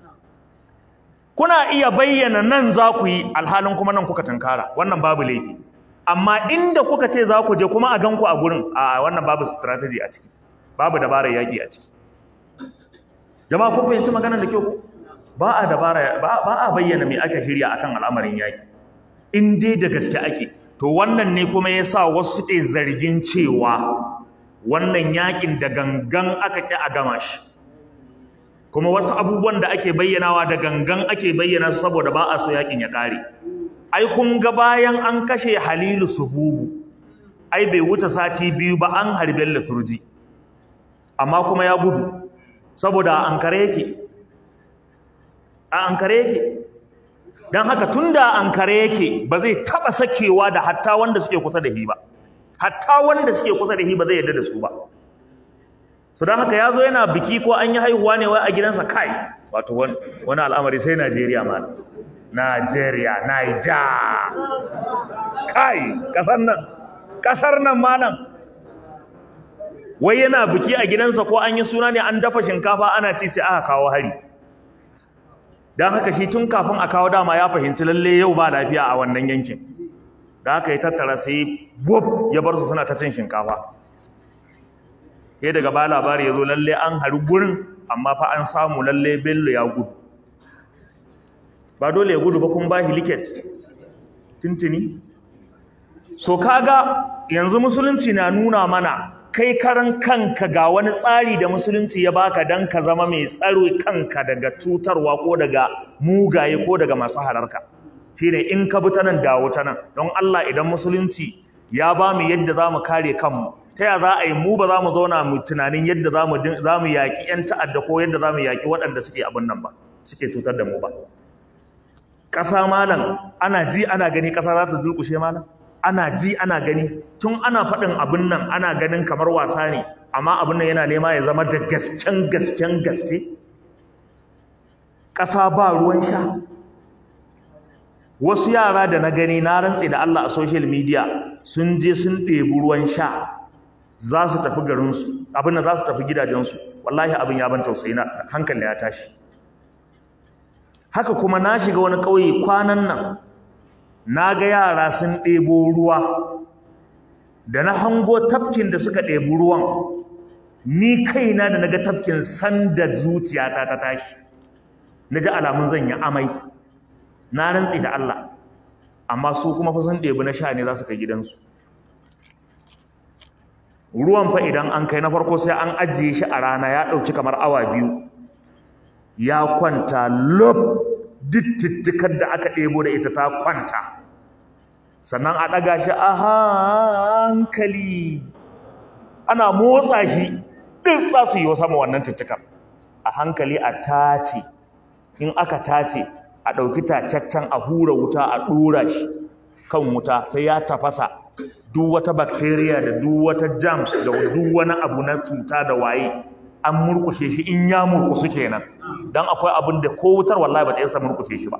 kuna iya bayyana nan za ku yi alhalin kuma nan kuka tankara wannan babu laifi amma inda kuka ce za ku je kuma a ganku a gurin a wannan babu strategy a ciki babu dabarar yaki a ciki jama'a kun fahimci maganar da kyau ba a dabara ba a bayyana me aka shirya akan al'amarin yaki in dai da gaske ake to wannan ne kuma yasa wasu suke zargin cewa wannan yakin da gangan aka ki a gama shi kuma wasu abubuwan da ake bayyanawa da gangan ake bayyana saboda ba a so yakin ya kare ai kun ga bayan an kashe Halilu Sububu ai bai wuce sati biyu ba an harbe liturji amma kuma ya gudu saboda an kare yake a an kare yake don haka tun da an kare yake ba zai taɓa sakewa da hatta wanda suke kusa da shi ba hatta wanda suke kusa da shi ba zai yarda da su ba su don haka ya zo yana biki ko an yi haihuwa ne wai a gidansa kai wato wani al'amari sai najeriya ma najeriya naija kai kasar nan kasar nan malam wai yana biki a gidansa ko an yi suna ne an dafa shinkafa ana ci sai aka kawo hari don haka shi tun kafin a kawo dama ya fahimci lalle yau ba lafiya a wannan yankin da haka ya tattara sai bub ya bar su suna ta cin shinkafa sai daga ba labari ya zo lalle an hari gurin amma fa an samu lalle bello ya gudu ba dole ya gudu ba kun ba liket tuntuni so kaga yanzu musulunci na nuna mana kai karan kanka ga wani tsari da musulunci ya baka dan ka zama mai tsaro kanka daga cutarwa ko daga mugaye ko daga masu halarka shine in ka bi ta nan dawo ta nan don Allah idan musulunci ya ba mu yadda za mu kare kanmu ta ya za a yi mu ba za mu zauna mu tunanin yadda za mu yaƙi 'yan ta'adda ko yadda za mu yaƙi waɗanda suke abin nan ba suke cutar da mu ba ƙasa malam ana ji ana gani ƙasa za ta durƙushe malam ana ji ana gani tun ana faɗin abin nan ana ganin kamar wasa ne amma abin nan yana nema ya zama da gasken gasken gaske ƙasa ba ruwan sha wasu yara da na gani na rantse da Allah a social media sun je sun ɗebi ruwan sha za su tafi garinsu abin da za su tafi gidajensu wallahi abin ya ban tausayi na hankali ya tashi haka kuma na shiga wani ƙauye kwanan nan na ga yara sun ɗebo ruwa da na hango tafkin da suka ɗebi ruwan ni kaina da na ga tafkin sanda zuciyata ta tashi na ji alamun zan yi amai na rantsi da Allah amma su kuma fa sun ɗebi na sha ne za su kai gidansu ruwan fa idan an kai na farko sai an ajiye shi a rana ya ɗauki kamar awa biyu ya kwanta lob dittittikar da aka ɗebo da ita ta kwanta sannan a ɗaga shi a hankali ana motsa shi ɗin za su yi wa sama wannan tittikar a hankali a tace in aka tace a ɗauki tacaccen a hura wuta a ɗora shi kan wuta sai ya tafasa duk wata bacteria da duk wata germs da duk wani abu na cuta da waye an murkushe shi in ya murkusu kenan dan akwai abin da ko wutar wallahi ba ta isa murkushe shi ba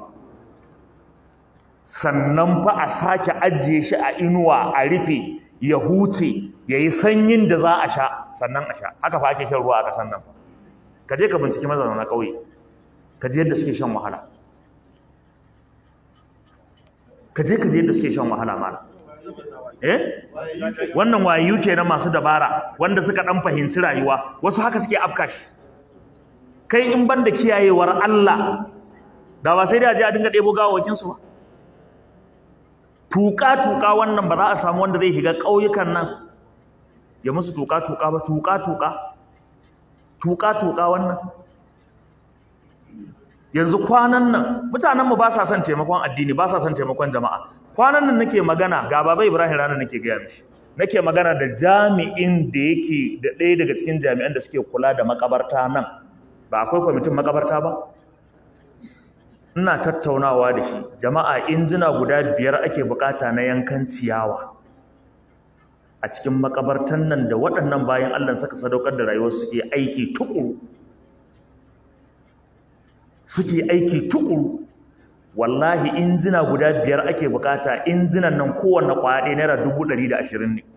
sannan fa a sake ajiye shi a inuwa a rufe ya huce yayi sanyin da za a sha sannan a sha haka fa ake shan ruwa a kasan nan ka je ka binciki mazauna ƙauye ka je yadda suke shan wahala ka je ka je yadda suke shan wahala mala eh wannan wayu kenan masu dabara wanda suka dan fahimci rayuwa wasu haka suke afka shi kai in banda kiyayewar Allah da ba sai da je a dinga debo gawawakin su ba tuka tuka wannan ba za a samu wanda zai shiga ƙauyukan nan ya musu tuka tuka ba tuka tuka tuka tuka wannan yanzu kwanan nan mutanenmu ba sa son taimakon addini ba sa son taimakon jama'a kwanan nan nake magana ga baba Ibrahim rana nake gaya mishi nake magana da jami'in da yake da ɗaya daga cikin jami'an da suke kula da makabarta nan ba akwai kwamitin makabarta ba ina tattaunawa da shi jama'a injina guda biyar ake bukata na yankan ciyawa a cikin makabartan nan da waɗannan bayan Allah suka sadaukar da rayuwar suke aiki tukuru suke aiki tukuru wallahi injina guda biyar ake bukata injinan nan kowanne kwaya ɗaya naira dubu ɗari da ashirin ne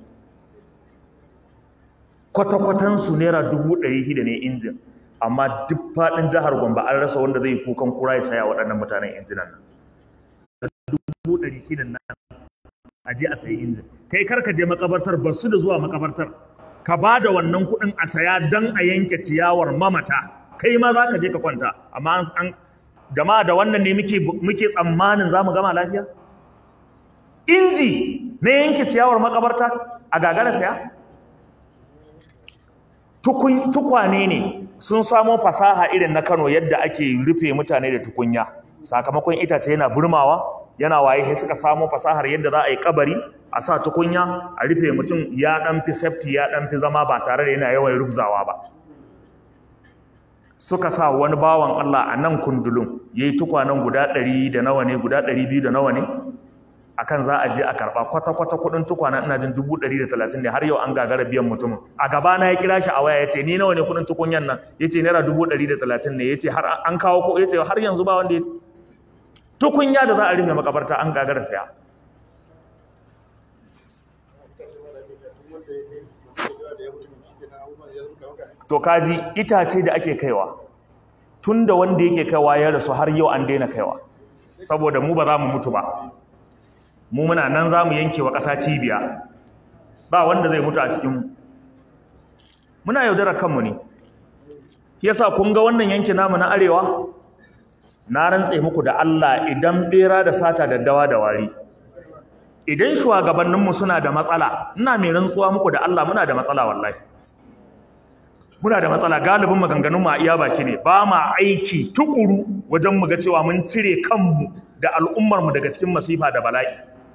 kwata-kwatansu naira dubu ɗari shida ne injin amma duk faɗin jihar Gombe an rasa wanda zai kukan kura ya saya waɗannan mutanen injinan nan dubu ɗari shida nan a je a sayi injin kai kar ka je makabartar ba su da zuwa makabartar ka ba da wannan kuɗin a saya don a yanke ciyawar mamata kai ma za ka je ka kwanta amma an jama'a da wannan ne muke muke tsammanin za mu gama lafiya inji na yanke ciyawar makabarta a gagara saya tukwane ne sun samo fasaha irin na Kano yadda ake rufe mutane da tukunya sakamakon itace yana burmawa yana waye sai suka samo fasahar yadda za a yi kabari a sa tukunya a rufe mutum ya dan fi safety ya dan fi zama ba tare da yana yawan rubzawa ba suka sa wani bawan Allah a nan kundulun yayi tukwanen guda 100 da nawa ne guda 200 da nawa ne akan za a je a karba kwata-kwata kudin tukwana ina jin 130 ne har yau an gagara biyan mutumin a gaba na ya kira shi a waya yace ni nawa ne kudin tukunyan nan yace naira 130 ne yace har an kawo ko yace har yanzu ba wanda ya tukunya da za a rufe makabarta an gagara saya to kaji itace da ake kaiwa tunda wanda yake kaiwa ya rasu har yau an daina kaiwa saboda mu ba za mu mutu ba mu muna nan za mu yanke wa ƙasa cibiya ba wanda zai mutu a cikinmu muna yaudarar kanmu ne yasa kun ga wannan yanki namu na arewa na rantse muku da Allah idan bera da sata daddawa da wari idan shugabanninmu suna da matsala ina mai rantsuwa muku da Allah muna da matsala wallahi muna da matsala galibin maganganunmu a iya baki ne ba ma aiki tukuru wajen mu ga cewa mun cire kanmu da al'ummarmu daga cikin masifa da bala'i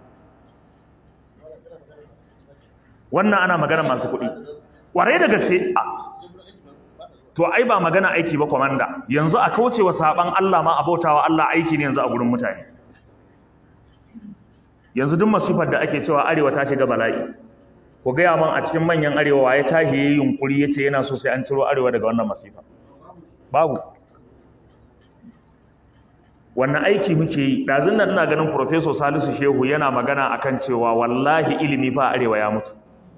wannan ana magana masu kuɗi ƙwarai da gaske to ai ba magana aiki ba kwamanda yanzu a kaucewa saban Allah ma abautawa Allah aiki ne yanzu a gurin mutane yanzu duk masifar da ake cewa arewa ta shiga bala'i ku gaya man a cikin manyan arewa waye tahi yayi yunkuri yace yana so sai an ciro arewa daga wannan masifa babu wannan aiki muke yi ɗazun nan ina ganin Professor Salisu Shehu yana magana akan cewa wallahi ilimi fa arewa ya mutu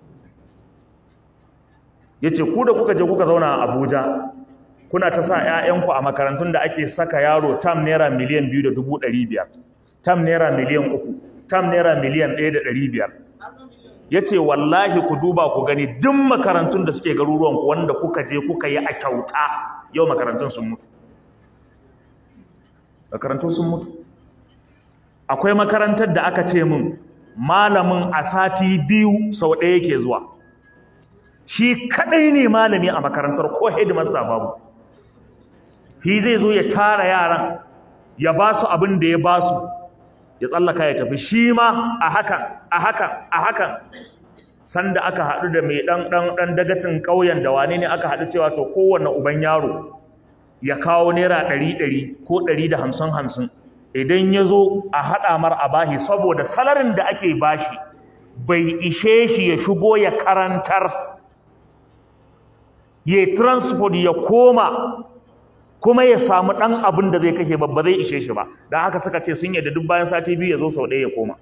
yace ku da kuka je kuka zauna a Abuja kuna ta sa ƴaƴanku a makarantun da ake saka yaro tam naira miliyan 2.500 tam naira miliyan 3 tam naira miliyan 1.500 yace wallahi ku duba ku gani duk makarantun da suke garuruwan ku wanda kuka je kuka yi a kyauta yau makarantun sun mutu makarantun sun mutu akwai makarantar da aka ce min malamin a sati biyu sau ɗaya yake zuwa shi kadai ne malami a makarantar ko headmaster babu shi zai zo ya tara yaran ya ba su abin da ya ba su ya tsallaka ya tafi shi ma a hakan a hakan a hakan sanda aka haɗu da mai ɗan ɗan ɗan dagacin ƙauyen da wane ne aka haɗu cewa to kowanne uban yaro ya kawo naira ɗari ɗari ko ɗari da hamsin hamsin idan ya zo a haɗa mar a bashi saboda salarin da ake bashi bai ishe shi ya shigo ya karantar ya transport ya koma kuma ya samu ɗan abin da zai kashe babba zai ishe shi ba don haka suka ce sun yadda duk bayan sati biyu ya zo sau ɗaya ya koma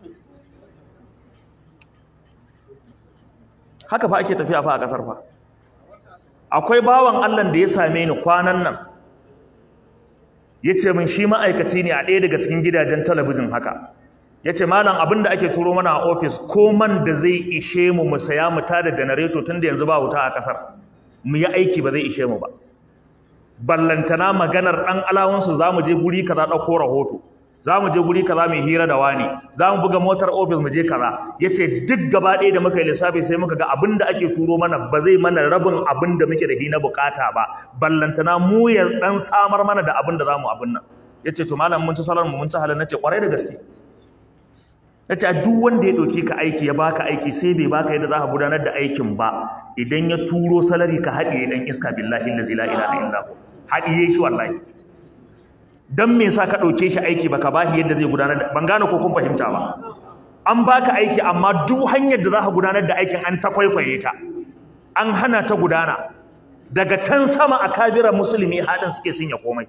haka fa ake tafiya fa a ƙasar fa akwai bawan allah da ya same ni kwanan nan ya ce min shi ma'aikaci ne a ɗaya daga cikin gidajen talabijin haka ya ce malam abin da ake turo mana a ofis ko man da zai ishe mu mu saya mu tada janareto tun da yanzu ba wuta a ƙasar mu yi aiki ba zai ishe mu ba ballantana maganar ɗan alawansu za mu je guri kaza ɗauko rahoto za mu je guri kaza mai hira da wani za mu buga motar ofis mu je kaza ya ce duk gaba ɗaya da muka yi lissafi sai muka ga abin da ake turo mana ba zai mana rabin abin da muke da shi na bukata ba ballantana mu ya ɗan samar mana da abin da za mu abin nan ya ce to malam mun ci salar mu mun ci halin na ce ƙwarai da gaske ya ce duk wanda ya ɗauke ka aiki ya baka aiki sai bai baka yadda za ka gudanar da aikin ba idan ya turo salari ka haɗiye ɗan iska billahi lazi la ilaha illa hu haɗiye shi wallahi dan me yasa ka ɗauke shi aiki baka bashi yadda zai gudanar da ban gane ko kun fahimta ba an baka aiki amma duk hanyar da za ka gudanar da aikin an ta kwaikwaye ta an hana ta gudana daga can sama a kabiran musulmi haɗin suke cinye komai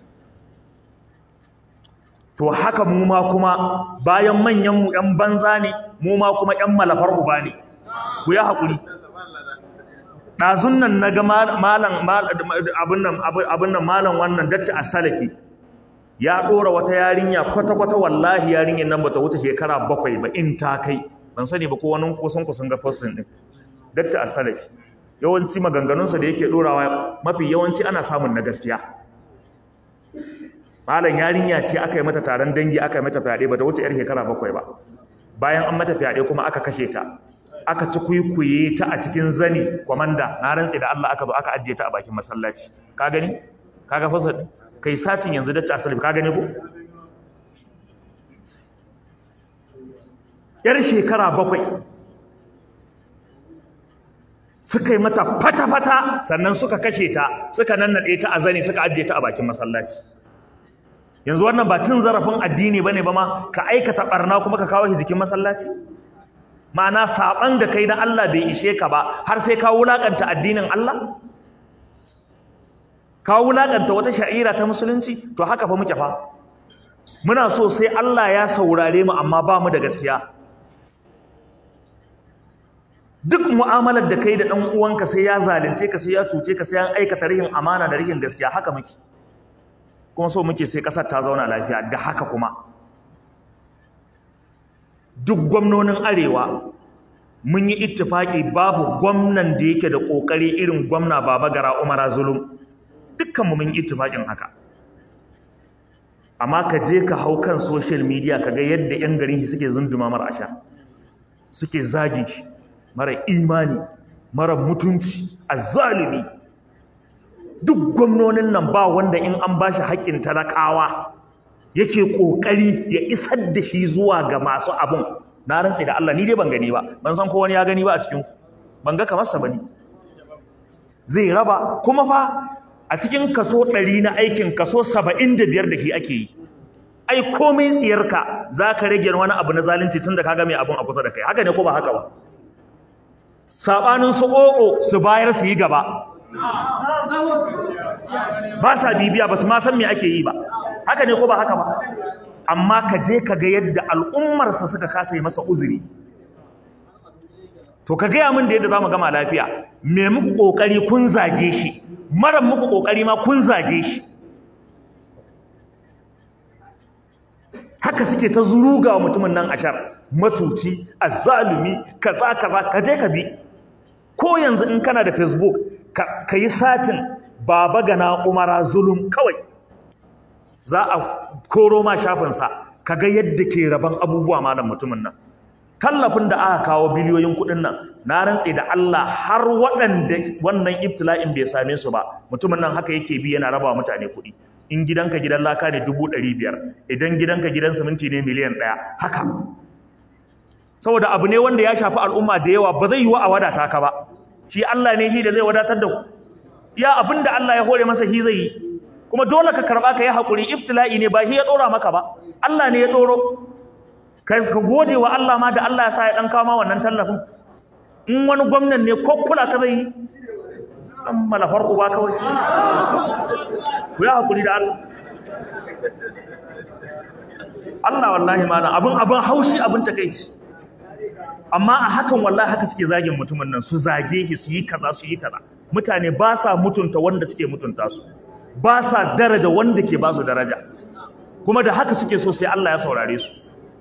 to haka mu ma kuma bayan manyan mu ƴan banza ne mu ma kuma ƴan malafar uba ne ku yi haƙuri ɗazun nan na ga malam abin nan malam wannan datta a salafi ya ɗora wata yarinya kwata-kwata wallahi yarinyar nan bata wuce shekara bakwai ba in ta kai ban sani ba ko wani kusan kusan ga postin ɗin datta a salafi yawanci maganganunsa da yake ɗorawa mafi yawanci ana samun na gaskiya malam yarinya ce aka yi mata taron dangi aka yi mata fyaɗe bata wuce yar shekara bakwai ba bayan an mata fyaɗe kuma aka kashe ta aka ci kuikuye ta a cikin zani kwamanda na rantse da Allah aka zo aka ajiye ta a bakin masallaci ka gani kaga fasa kai satin yanzu da ta asali ka gani ko yar shekara bakwai suka yi mata fata-fata sannan suka kashe ta suka nannaɗe ta a zane suka ajiye ta a bakin masallaci yanzu wannan ba cin zarafin addini ba ne ba ma ka aikata ɓarna kuma ka kawo shi jikin masallaci ma'ana saɓan da kai na Allah bai ishe ka ba har sai ka wulaƙanta addinin Allah ka wulaƙanta wata sha'ira ta musulunci to haka fa muke fa muna so sai Allah ya saurare mu amma ba mu da gaskiya duk mu'amalar da kai da ɗan uwanka sai ya zalunce ka sai ya cuce ka sai an aikata rihin amana da rihin gaskiya haka muke kuma so muke sai ƙasar ta zauna lafiya da haka kuma duk gwamnonin arewa mun yi ittifaki babu gwamnan da yake da ƙoƙari irin gwamna baba gara umara zulum dukkanmu mun yi ittifakin haka amma ka je ka hau kan social media ka ga yadda 'yan garin shi suke zunduma mara asha suke zagin shi mara imani mara mutunci azzalimi duk gwamnonin nan ba wanda in an ba shi haƙƙin talakawa yake ƙoƙari ya isar da shi zuwa ga masu abun na rantse da Allah ni dai ban gani ba ban san ko wani ya gani ba a cikin ban ga kamar sa bane zai raba kuma fa a cikin kaso 100 na aikin kaso 75 da shi ake yi ai komai tsiyarka zaka rage wani abu na zalunci tunda kaga mai abun a kusa da kai haka ne ko ba haka ba sabanin su ƙoƙo su bayar su yi gaba ba sa bibiya ba su ma san me ake yi ba haka ne ko ba haka ba amma ka je ka ga yadda al'ummarsa suka kasa yi masa uzuri to ka gaya min da yadda za mu gama lafiya me muku ƙoƙari kun zage shi mara muku ƙoƙari ma kun zage shi haka suke ta zuruga wa mutumin nan ashar matuci azzalumi kaza kaza ka je ka bi ko yanzu in kana da facebook ka yi satin baba gana umara zulum kawai za a koro ma shafinsa ka ga yadda ke raban abubuwa malam mutumin nan tallafin da aka kawo biliyoyin kuɗin nan na rantse da Allah har waɗanda wannan ibtila'in bai same su ba mutumin nan haka yake bi yana raba mutane kuɗi in gidanka gidan laka ne dubu ɗari biyar idan gidanka gidan siminti ne miliyan ɗaya haka saboda abu ne wanda ya shafi al'umma da yawa ba zai yi wa a wadata ka ba shi Allah ne shi da zai wadatar da ku ya abin da Allah ya hore masa shi zai yi kuma dole ka karɓa ka yi haƙuri ibtila'i ne ba shi ya ɗora maka ba Allah ne ya ɗoro ka gode wa Allah ma da Allah ya sa ya ɗan kawo ma wannan tallafin in wani gwamnan ne ko kula ka zai yi ɗan malafar uba kawai ku yi haƙuri da Allah Allah wallahi mana abin abin haushi abin takeici amma a hakan wallahi haka suke zagin mutumin nan su zage shi su yi kaza su yi kaza mutane ba sa mutunta wanda suke mutunta su ba sa daraja wanda ke ba su daraja kuma da haka suke so sai Allah ya saurare su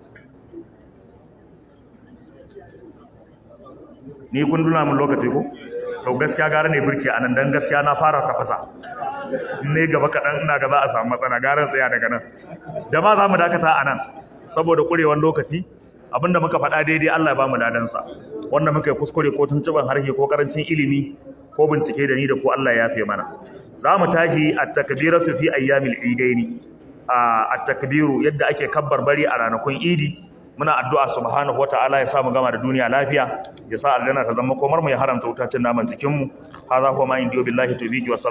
ni kun duna mun lokaci ko to gaskiya gara ne birki anan dan gaskiya na fara tafasa ne gaba kaɗan ina gaba a samu matsala garan tsaya daga nan jama'a za mu dakata a nan saboda ƙurewan lokaci abinda muka faɗa daidai Allah ya ba mu ladansa wanda muka yi kuskure ko tuntuban harshe ko karancin ilimi ko bincike da ni da ko Allah ya yafe mana za mu tashi at-takbiratu fi ayyamil idaini at-takbiru yadda ake kabbar bari a ranakun idi muna addu'a subhanahu wata'ala ya sa mu gama da duniya lafiya ya sa aljanna ta zama komar mu ya haramta wutacin naman jikin mu hadha huwa ma indiyo billahi tawfiqi wa